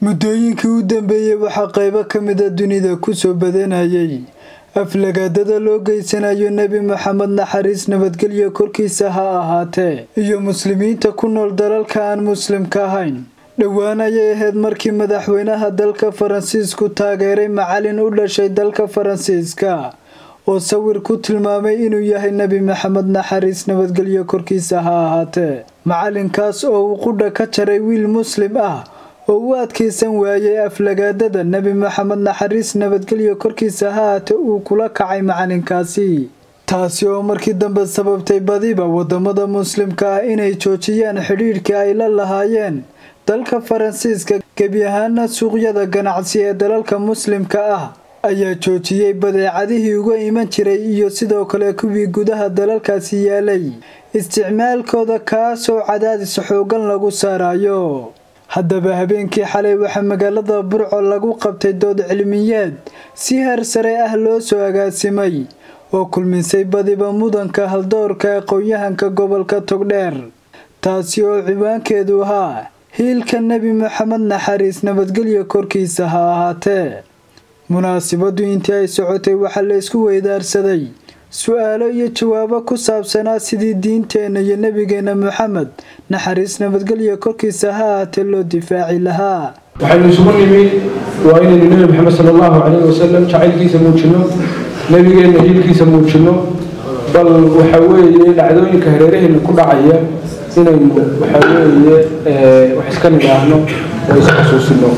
muddooyinkii u dambeeyey waxaa qaybo ka mida dunida kusoo badanayay aflagaadada loo geysanayo nebi maxamed naxariis nabadgelyo korkiisa ha ahaatee iyo muslimiinta ku nool dalalka aan muslimka ahayn dhowaan ayay ahayd markii madaxweynaha dalka faransiisku taageeray macalin u dhashay dalka faransiiska oo sawir ku tilmaamay inuu yahay nebi maxamed naxariis nabadgelyo korkiisa ha ahaatee macalinkaas oo uu qudha ka jaray wiil muslim ah oo u adkaysan waayay aflagaadada nebi maxamed naxariis nabadgelyo korkiisa ha ahaatee uu kula kacay macalinkaasi taasi oo markii dambe sababtay badiba wadamada muslimka ah inay joojiyaan xidhiidhkii ay la lahaayeen dalka faransiiska gebi ahaana suuqyada ganacsi ee dalalka muslimka ah ayaa joojiyey badeecadihii uga iman jiray iyo sidoo kale kuwii gudaha dalalkaasi yaalay isticmaalkooda kaasoo cadaadis xoogan lagu saarayo haddaba habeenkii xalay waxaa magaalada burco lagu qabtay dood cilmiyeed si heer sare ah loo soo agaasimay oo kulmisay badiba mudanka haldoorka aqoon-yahanka gobolka togdheer taasi oo ciwaankeedu ahaa hiilka nebi maxamed naxariis nabadgelyo korkiisa ha ahaatee munaasibadu intii ay socotay waxaa la isku weydaarsaday su-aalo iyo jawaabo ku saabsanaa sidii diinteenna iyo nebigeenna maxamed naxariis nabadgelyo korkiisa ha ahaatee loo difaaci lahaa waxaynu isugu nimid waa inaynu nebi maxamed sala allahu calayhi wasalam jacaylkiisa muujinno nebigeenna hiilkiisa muujinno bal waxa weeye dhacdooyinka hareeraheenna ku dhacaya inaynu waxa weeye wax iska nidhaahno oo is xasuusino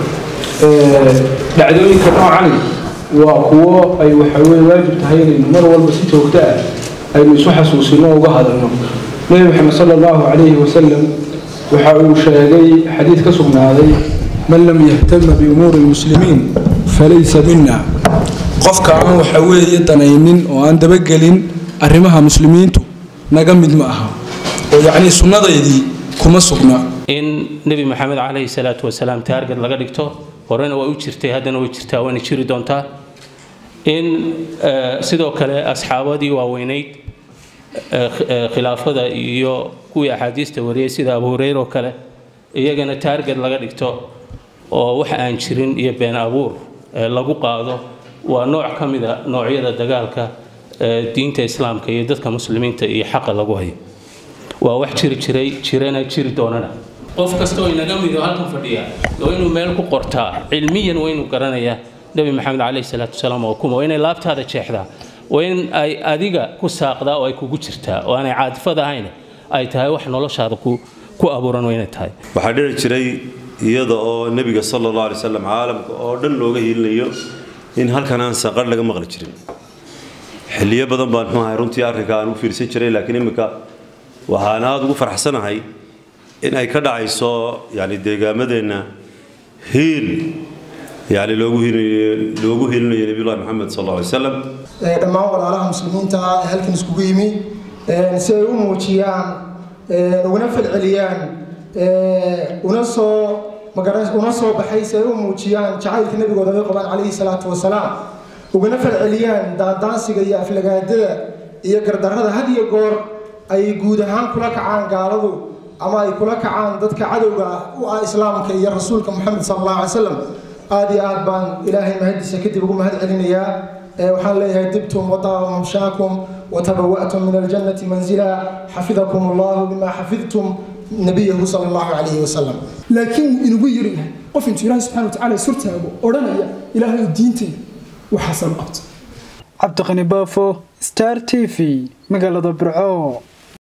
dhacdooyinka noocani waa kuwo ay waxa weye waajib tahay inaynu mar walba si joogto ah aynu isu xasuusino o uga hadalno nebi maxamed sala allahu calayhi wasalam waxa uu sheegay xadiid ka sugnaaday man lam yahtama biumuuri lmuslimiin falaysa mina qofka aan waxa weeye danaynin oo aan dabagelin arrimaha muslimiintu naga mid ma aha oo yacnii sunnadaydii kuma sugna in nebi maxamed calayhi salaatu wasalaam taargad laga dhigto horena way u jirtay haddana way jirtaa wayna jiri doontaa in sidoo kale asxaabadii waaweynayd khilaafada iyo kuwii axaadiista wariyay sida abu hureyre oo kale iyagana taargad laga dhigto oo wax aan jirin iyo been abuur lagu qaado waa nooc ka mida noocyada dagaalka diinta islaamka iyo dadka muslimiinta iyo xaqa lagu hayo waa wax jiri jiray jirana jiri doonana qof kastoo inaga mido halkan fadhiya waa inuu meel ku qortaa cilmiyan waa inuu garanayaa nebi maxamed caleyhi salaatu wasalaam oo kuma waa inay laabtaada jeexdaa waa in ay adiga ku saaqdaa oo ay kugu jirtaa oo aanay caadifad ahayn ay tahay wax noloshaada ku abuuran waa inay tahay waxaa dhici jiray iyada oo nebiga sala allah alay slam caalamka oo dhan looga hiilinayo in halkan aan saqar laga maqli jirin xilliyo badan baan muxuu ahay runtii arrinka aan u fiirsan jiray laakiin imminka waxaan aada ugu farxsanahay in ay ka dhacayso yani deegaamadeenna hiil yani loogu loogu hiilinayo nebiyullahi maxamed sal alla alay slam dhammaan walaalaha muslimiinta ah ee halkan iskugu yimi si ay u muujiyaan uguna falceliyaan una soo una soo baxay si ay u muujiyaan jacaylka nebigooda ay qabaan calayhi salaatu wasalaam uguna falceliyaan daandaansiga iyo aflagaadada iyo gardarrada had iyo goor ay guud ahaan kula kacaan gaaladu ama ay kula kacaan dadka cadowga u ah islaamka iyo rasuulka moxamed sal allahu alay slam aada iyo aad baan ilaahay mahadiisa kadib ugu mahad celinayaa waxaan leeyahay dibtum wadaaba mamshaakum watabawa'tum min aljannati manzila xafidakum allahu bima xafidtum nabiyahu sal allahu calayhi wasalam laakiin inugu yiri qof intuu ilaahay subxana watacaala surtaago odhanaya ilaahay diintayda waxaasan u qabta cabdiqani baafo star t v magaalada burco